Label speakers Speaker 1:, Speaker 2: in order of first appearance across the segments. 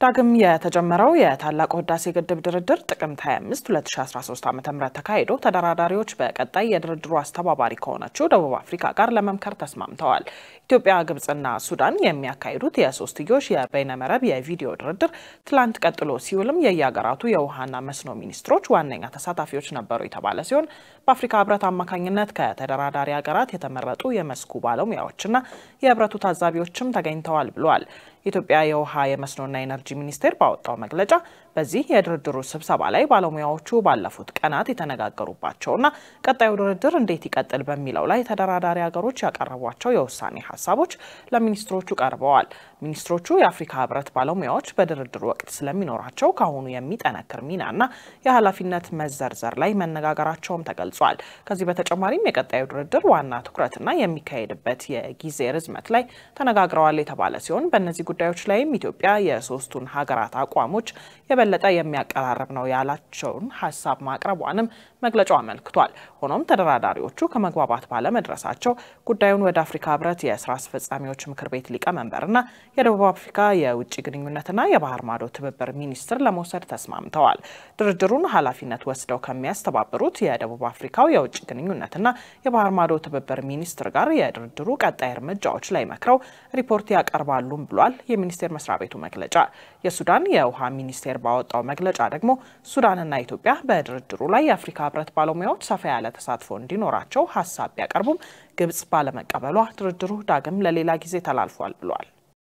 Speaker 1: ዳግም የተጀመረው የታላቁ ህዳሴ ግድብ ድርድር ጥቅምት 25 2013 ዓ ም ተካሂዶ ተደራዳሪዎች በቀጣይ የድርድሩ አስተባባሪ ከሆነችው ደቡብ አፍሪካ ጋር ለመምከር ተስማምተዋል። ኢትዮጵያ፣ ግብጽና ሱዳን የሚያካሂዱት የሶስትዮሽ የበይነመረብ የቪዲዮ ድርድር ትላንት ቀጥሎ ሲውልም የየሀገራቱ የውሃና መስኖ ሚኒስትሮች ዋነኛ ተሳታፊዎች ነበሩ የተባለ ሲሆን በአፍሪካ ህብረት አማካኝነት ከተደራዳሪ ሀገራት የተመረጡ የመስኩ ባለሙያዎችና የህብረቱ ታዛቢዎችም ተገኝተዋል ብለዋል። የኢትዮጵያ የውሃ የመስኖና ኤነርጂ ሚኒስቴር ባወጣው መግለጫ በዚህ የድርድሩ ስብሰባ ላይ ባለሙያዎቹ ባለፉት ቀናት የተነጋገሩባቸውና ቀጣዩ ድርድር እንዴት ይቀጥል በሚለው ላይ ተደራዳሪ ሀገሮች ያቀረቧቸው የውሳኔ ሀሳቦች ለሚኒስትሮቹ ቀርበዋል። ሚኒስትሮቹ የአፍሪካ ህብረት ባለሙያዎች በድርድሩ ወቅት ስለሚኖራቸው ከአሁኑ የሚጠነክር ሚናና የኃላፊነት መዘርዘር ላይ መነጋገራቸውም ተገልጿል። ከዚህ በተጨማሪም የቀጣዩ ድርድር ዋና ትኩረትና የሚካሄድበት የጊዜ ርዝመት ላይ ተነጋግረዋል የተባለ ሲሆን በእነዚህ ጉዳዮች ላይም ኢትዮጵያ የሶስቱን ሀገራት አቋሞች የበለጠ የሚያቀራርብ ነው ያላቸውን ሀሳብ ማቅረቧንም መግለጫው አመልክቷል። ሆኖም ተደራዳሪዎቹ ከመግባባት ባለመድረሳቸው ጉዳዩን ወደ አፍሪካ ህብረት የስራ አስፈጻሚዎች ምክር ቤት ሊቀመንበርና የደቡብ አፍሪካ የውጭ ግንኙነትና የባህር ማዶ ትብብር ሚኒስትር ለመውሰድ ተስማምተዋል። ድርድሩን ኃላፊነት ወስደው ከሚያስተባብሩት የደቡብ አፍሪካው የውጭ ግንኙነትና የባህር ማዶ ትብብር ሚኒስትር ጋር የድርድሩ ቀጣይ እርምጃዎች ላይ መክረው ሪፖርት ያቀርባሉም ብሏል የሚኒስቴር መስሪያ ቤቱ መግለጫ። የሱዳን የውሃ ሚኒስቴር ባወጣው መግለጫ ደግሞ ሱዳንና ኢትዮጵያ በድርድሩ ላይ የአፍሪካ ህብረት ባለሙያዎች ሰፋ ያለ ተሳትፎ እንዲኖራቸው ሀሳብ ቢያቀርቡም ግብጽ ባለመቀበሏ ድርድሩ ዳግም ለሌላ ጊዜ ተላልፏል ብሏል።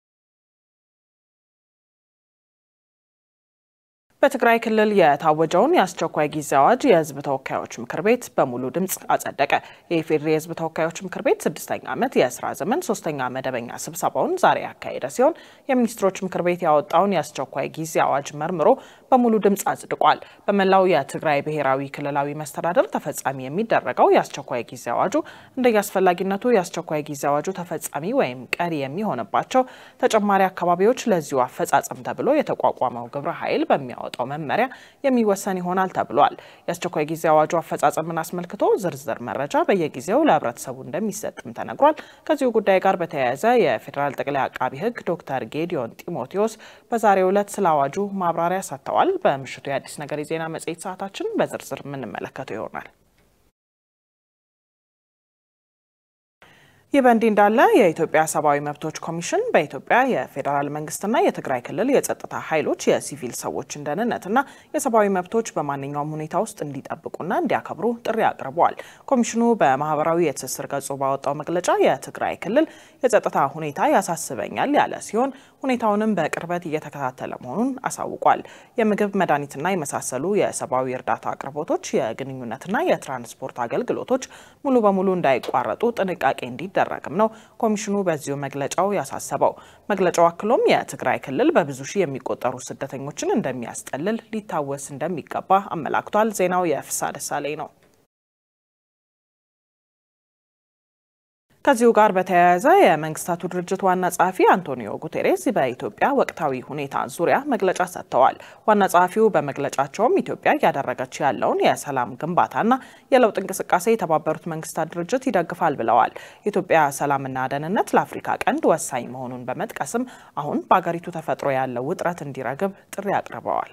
Speaker 1: በትግራይ ክልል የታወጀውን የአስቸኳይ ጊዜ አዋጅ የህዝብ ተወካዮች ምክር ቤት በሙሉ ድምፅ አጸደቀ። የኢፌዴሪ የህዝብ ተወካዮች ምክር ቤት ስድስተኛ ዓመት የስራ ዘመን ሶስተኛ መደበኛ ስብሰባውን ዛሬ ያካሄደ ሲሆን የሚኒስትሮች ምክር ቤት ያወጣውን የአስቸኳይ ጊዜ አዋጅ መርምሮ በሙሉ ድምፅ አጽድቋል። በመላው የትግራይ ብሔራዊ ክልላዊ መስተዳደር ተፈጻሚ የሚደረገው የአስቸኳይ ጊዜ አዋጁ እንደየአስፈላጊነቱ የአስቸኳይ ጊዜ አዋጁ ተፈጻሚ ወይም ቀሪ የሚሆንባቸው ተጨማሪ አካባቢዎች ለዚሁ አፈጻጸም ተብሎ የተቋቋመው ግብረ ኃይል በሚያወ የሚያወጣው መመሪያ የሚወሰን ይሆናል ተብሏል። የአስቸኳይ ጊዜ አዋጁ አፈጻጸምን አስመልክቶ ዝርዝር መረጃ በየጊዜው ለህብረተሰቡ እንደሚሰጥም ተነግሯል። ከዚሁ ጉዳይ ጋር በተያያዘ የፌዴራል ጠቅላይ አቃቢ ህግ ዶክተር ጌዲዮን ጢሞቴዎስ በዛሬው ዕለት ስለ አዋጁ ማብራሪያ ሰጥተዋል። በምሽቱ የአዲስ ነገር የዜና መጽሔት ሰዓታችን በዝርዝር የምንመለከተው ይሆናል። ይህ በእንዲህ እንዳለ የኢትዮጵያ ሰብአዊ መብቶች ኮሚሽን በኢትዮጵያ የፌዴራል መንግስትና የትግራይ ክልል የጸጥታ ኃይሎች የሲቪል ሰዎችን ደህንነትና የሰብአዊ መብቶች በማንኛውም ሁኔታ ውስጥ እንዲጠብቁና እንዲያከብሩ ጥሪ አቅርበዋል። ኮሚሽኑ በማህበራዊ የትስስር ገጹ ባወጣው መግለጫ የትግራይ ክልል የጸጥታ ሁኔታ ያሳስበኛል ያለ ሲሆን ሁኔታውንም በቅርበት እየተከታተለ መሆኑን አሳውቋል። የምግብ መድኃኒትና የመሳሰሉ የሰብአዊ እርዳታ አቅርቦቶች፣ የግንኙነትና የትራንስፖርት አገልግሎቶች ሙሉ በሙሉ እንዳይቋረጡ ጥንቃቄ እንዲደረግም ነው ኮሚሽኑ በዚሁ መግለጫው ያሳሰበው። መግለጫው አክሎም የትግራይ ክልል በብዙ ሺህ የሚቆጠሩ ስደተኞችን እንደሚያስጠልል ሊታወስ እንደሚገባ አመላክቷል። ዜናው የፍሳ ደሳለኝ ነው። ከዚሁ ጋር በተያያዘ የመንግስታቱ ድርጅት ዋና ጸሐፊ አንቶኒዮ ጉቴሬስ በኢትዮጵያ ወቅታዊ ሁኔታ ዙሪያ መግለጫ ሰጥተዋል። ዋና ጸሐፊው በመግለጫቸውም ኢትዮጵያ እያደረገች ያለውን የሰላም ግንባታና የለውጥ እንቅስቃሴ የተባበሩት መንግስታት ድርጅት ይደግፋል ብለዋል። የኢትዮጵያ ሰላምና ደህንነት ለአፍሪካ ቀንድ ወሳኝ መሆኑን በመጥቀስም አሁን በአገሪቱ ተፈጥሮ ያለው ውጥረት እንዲረግብ ጥሪ አቅርበዋል።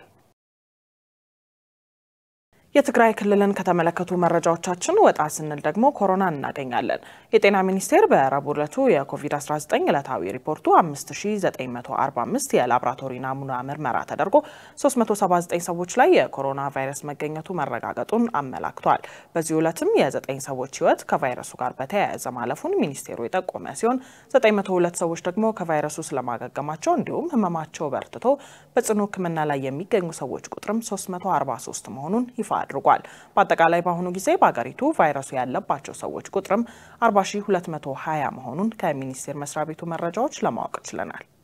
Speaker 1: የትግራይ ክልልን ከተመለከቱ መረጃዎቻችን ወጣ ስንል ደግሞ ኮሮና እናገኛለን። የጤና ሚኒስቴር በረቡዕ ዕለቱ የኮቪድ-19 ዕለታዊ ሪፖርቱ 5945 የላቦራቶሪ ናሙና ምርመራ ተደርጎ 379 ሰዎች ላይ የኮሮና ቫይረስ መገኘቱ መረጋገጡን አመላክቷል። በዚህ ዕለትም የ9 ሰዎች ህይወት ከቫይረሱ ጋር በተያያዘ ማለፉን ሚኒስቴሩ የጠቆመ ሲሆን 902 ሰዎች ደግሞ ከቫይረሱ ስለማገገማቸው እንዲሁም ህመማቸው በርትቶ በጽኑ ሕክምና ላይ የሚገኙ ሰዎች ቁጥርም 343 መሆኑን ይፋ አድርጓል። በአጠቃላይ በአሁኑ ጊዜ በሀገሪቱ ቫይረሱ ያለባቸው ሰዎች ቁጥርም 40220 መሆኑን ከሚኒስቴር መስሪያ ቤቱ መረጃዎች ለማወቅ ችለናል።